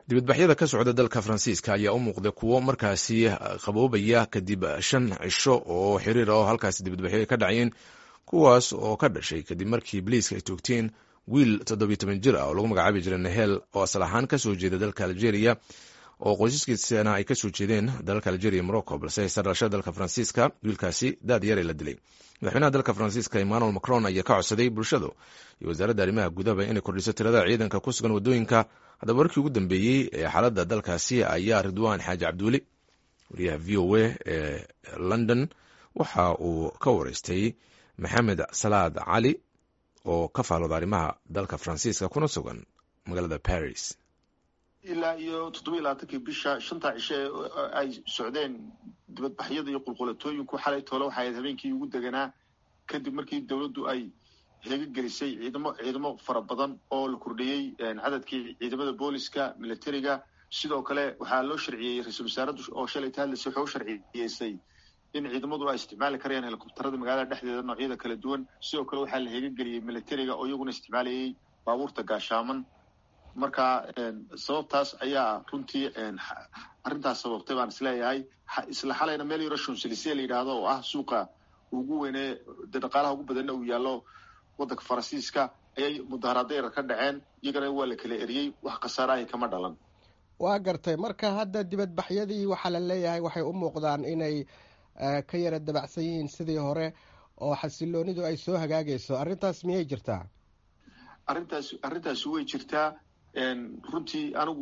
dibadbaxyada ka socda dalka faransiiska ayaa u muuqday kuwo markaasi qaboobaya kadib shan cisho oo xiriir oo halkaasi dibadbaxyo ay ka dhacayeen kuwaas oo ka dhashay kadib markii boliiska ay toogteen wiil toddobiyo toban jir ah oo lagu magacaabi jiray nahel oo asal ahaan kasoo jeeda dalka algeria oo qoysaskiisana ay kasoo jeedeen dalalka algeria morocco balse haysta dhalashada dalka faransiiska wiilkaasi daad yare la dilay madaxweynaha dalka faransiiska emmanuel macron ayaa ka codsaday bulshadu iyo wasaaradda arrimaha gudaba inay kordhiso tirada ciidanka ku sugan waddooyinka haddaba warkii ugu dambeeyey ee xaaladda dalkaasi ayaa ridwaan xaaji cabduuli wariyaha v o a ee london waxa uu ka wareystay maxamed salaad cali oo ka faalooda arrimaha dalka faransiiska kuna sugan magaalada paris ilaa iyo toddobiyi labaatankii bisha shanta cishe ay socdeen dibadbaxyada iyo qulqulatooyinku xalay toole waxay ahayd habeenkii ugu deganaa kadib markii dowladdu ay heega gelisay ciidamo ciidamo fara badan oo la kordhiyey cadadkii ciidamada booliska militariga sidoo kale waxaa loo sharciyey ra-iisul wasaaraddu oo shalay ta hadlaysay waxay u sharciyeysay in ciidamadu ay isticmaali karayaan helikobtarada magaalada dhexdeeda noocyada kala duwan sidoo kale waxaa la heega geliyey militariga oo iyaguna isticmaalayay baabuurta gaashaaman marka sababtaas ayaa runtii arrintaas sababtay baan isleeyahay isla xalayna meel yaro shonselise la yidhaahdo oo ah suuqa ugu weynee de dhaqaalaha ugu badanna uu yaallo waddanka faransiiska ayay mudaharaada yar ka dhaceen iyagana waa la kala eriyey wax khasaarahay kama dhalan waa gartay marka hadda dibadbaxyadii waxaa la leeyahay waxay u muuqdaan inay ka yara dabacsan yihiin sidii hore oo xasiloonidu ay soo hagaagayso arrintaas miyay jirtaa arrintaas arrintaasi way jirtaa runtii anigu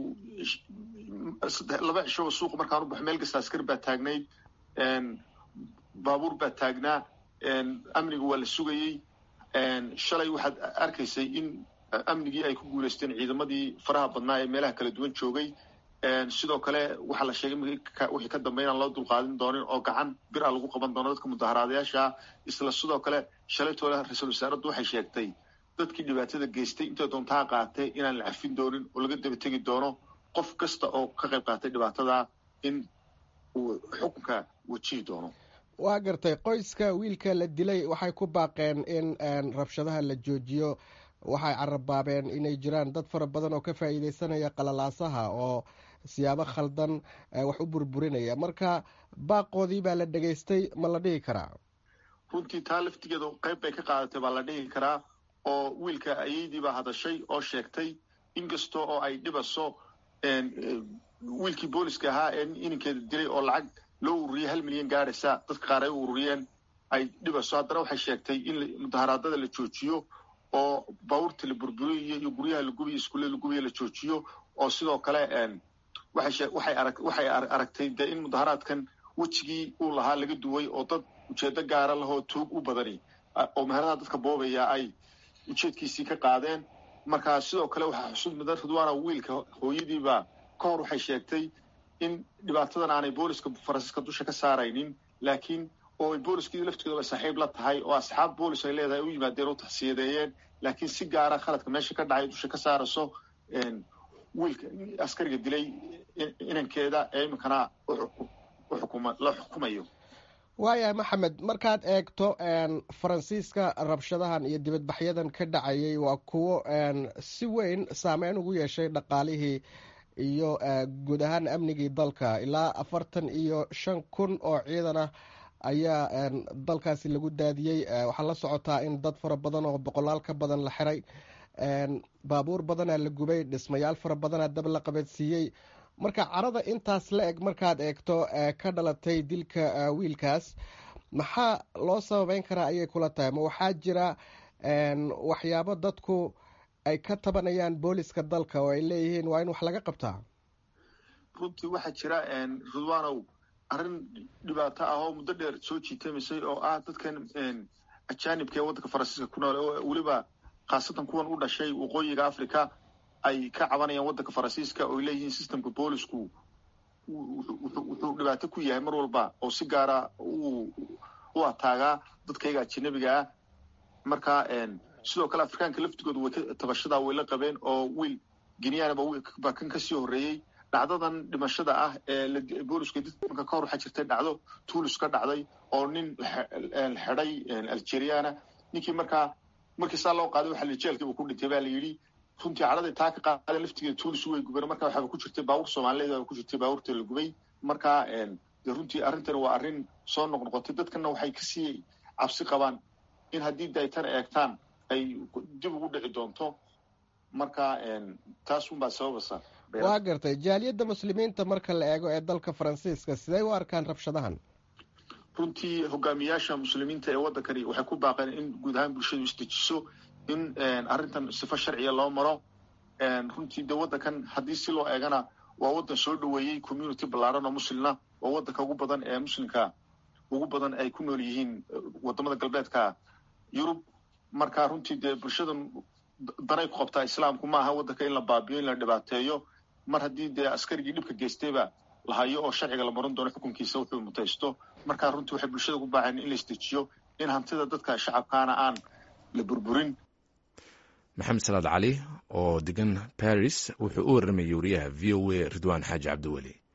laba cishoba suuqa markaan u baxo meel kasta askar baa taagnayd baabuur baa taagnaa amniga waa la sugayey shalay waxaad arkaysay in amnigii ay ku guulaysteen ciidamadii faraha badnaa ee meelaha kala duwan joogay sidoo kale waxaa la sheegay wixii ka dambe inaan loo dulqaadin doonin oo gacan bir a lagu qaban doono dadka mudaharaadayaasha isla sidoo kale shalay toole ra-iisul wasaaraddu waxay sheegtay dadkii dhibaatada geystay intay doontaha qaatay inaan la cafin doonin oo laga daba tegi doono qof kasta oo ka qayb qaatay dhibaatada in uu xukunka wajihi doono waa gartay qoyska wiilka la dilay waxay ku baaqeen in rabshadaha la joojiyo waxay carabaabeen inay jiraan dad fara badan oo ka faa'iideysanaya qalalaasaha oo siyaabo khaldan wax u burburinaya marka baaqoodii baa la dhegaystay ma la dhihi karaa runtii taa laftigeeda qayb bay ka qaadatay baa la dhihi karaa oo wiilka ayaydii baa hadashay oo sheegtay inkasta oo ay dhibaso wiilkii booliska ahaa ee ininkeeda dilay oo lacag loo ururiyey hal milyan gaadhaysa dadka qaar ay u ururiyeen ay dhibaso haddana waxay sheegtay in mudaharaadada la joojiyo oo baabuurta la burburiyo iyo guryaha la gubiyo iskuullada la gubiyo la joojiyo oo sidoo kale waxay aragtay dee in mudaharaadkan wejigii uu lahaa laga duway oo dad ujeedo gaara lahoo tuug u badani oo meheradaha dadka boobaya ay ujeedkiisii ka qaadeen marka sidoo kale waxaa xusud mudan ridwaana wiilka hooyadiiba ka hor waxay sheegtay in dhibaatadan aanay booliska faransiiska dusha ka saaraynin laakiin oo ay booliskii laftigoodaba saaxiib la tahay oo asxaab boolis ay leedahay u yimaadeen oo taxsiyadeeyeen laakiin si gaara khaladka meesha ka dhacay dusha ka saarayso wiilka askariga dilay inankeeda ee iminkana la xukumayo waayahay maxamed markaad eegto faransiiska rabshadahan iyo dibadbaxyadan ka dhacayay waa kuwo si weyn saameyn ugu yeeshay dhaqaalihii iyo guud ahaan amnigii dalka ilaa afartan iyo shan kun oo ciidan ah ayaa dalkaasi lagu daadiyey waxaa la socotaa in dad fara badan oo boqolaal ka badan la xiray baabuur badanaa la gubay dhismayaal fara badanaa dab la qabadsiiyey marka carada intaas la eg markaad eegto ka dhalatay dilka wiilkaas maxaa loo sababeyn karaa ayay kula tahay ma waxaa jira waxyaabo dadku ay ka tabanayaan booliska dalka oo ay leeyihiin waa in wax laga qabtaa runtii waxaa jira ridwanow arrin dhibaato ah oo muddo dheer soo jiitamisay oo ah dadkan ajaanibka ee waddanka faransiiska ku nool oo weliba khaasatan kuwan u dhashay waqooyiga africa ay ka cabanayaan waddanka faransiiska oo ay leeyihiin systemka boolisku wuxuu dhibaato ku yahay mar walba oo si gaara u ataagaa dadkayga ajanabiga ah marka sidoo kale afrikaanka laftigooda way tabashadaa way la qabeen oo wiil geniyanaba baa kan kasii horreeyey dhacdadan dhimashada ah ee booliska dadka ka hor waxaa jirtay dhacdo tuulis ka dhacday oo nin xeday algeriana ninkii markaa markii saa loo qaaday waxaa jeelkiiba ku dhintay baa la yidhi runtii cadhaday taa ka qaadeen laftigeeda tuulis way gubeen marka waxaaba ku jirtay baabuur soomaaliyeed baa ku jirtay baabuurta la gubay marka de runtii arrintan waa arrin soo noqnoqotay dadkana waxay kasii cabsi qabaan in haddii de ay tan eegtaan ay dib ugu dhici doonto marka taas unbaa sababasa waa gartay jaaliyadda muslimiinta marka la eego ee dalka faransiiska sidey u arkaan rabshadahan runtii hogaamiyaasha muslimiinta ee waddankani waxay ku baaqeen in guud ahaan bulshadu isdejiso in arrintan sifo sharciya loo maro runtii de waddankan haddii si loo eegana waa waddan soo dhoweeyey community ballaaran oo muslina oo waddanka ugu badan ee muslimka ugu badan ay ku nool yihiin wadamada galbeedka yurub marka runtii dee bulshadan danay ku qabtaa islaamku ma aha waddanka in la baabiyo in la dhibaateeyo mar haddii dee askarigii dhibka geystayba la hayo oo sharciga la maran doono xukunkiisa wuxuu mutaysto marka runtii waxay bulshada ku baaceen in la isdejiyo in hantida dadka shacabkaana aan la burburin maxamed salaad cali oo degan baris wuxuu u warramayay wariyaha v o a ridwaan xaaji cabdiweli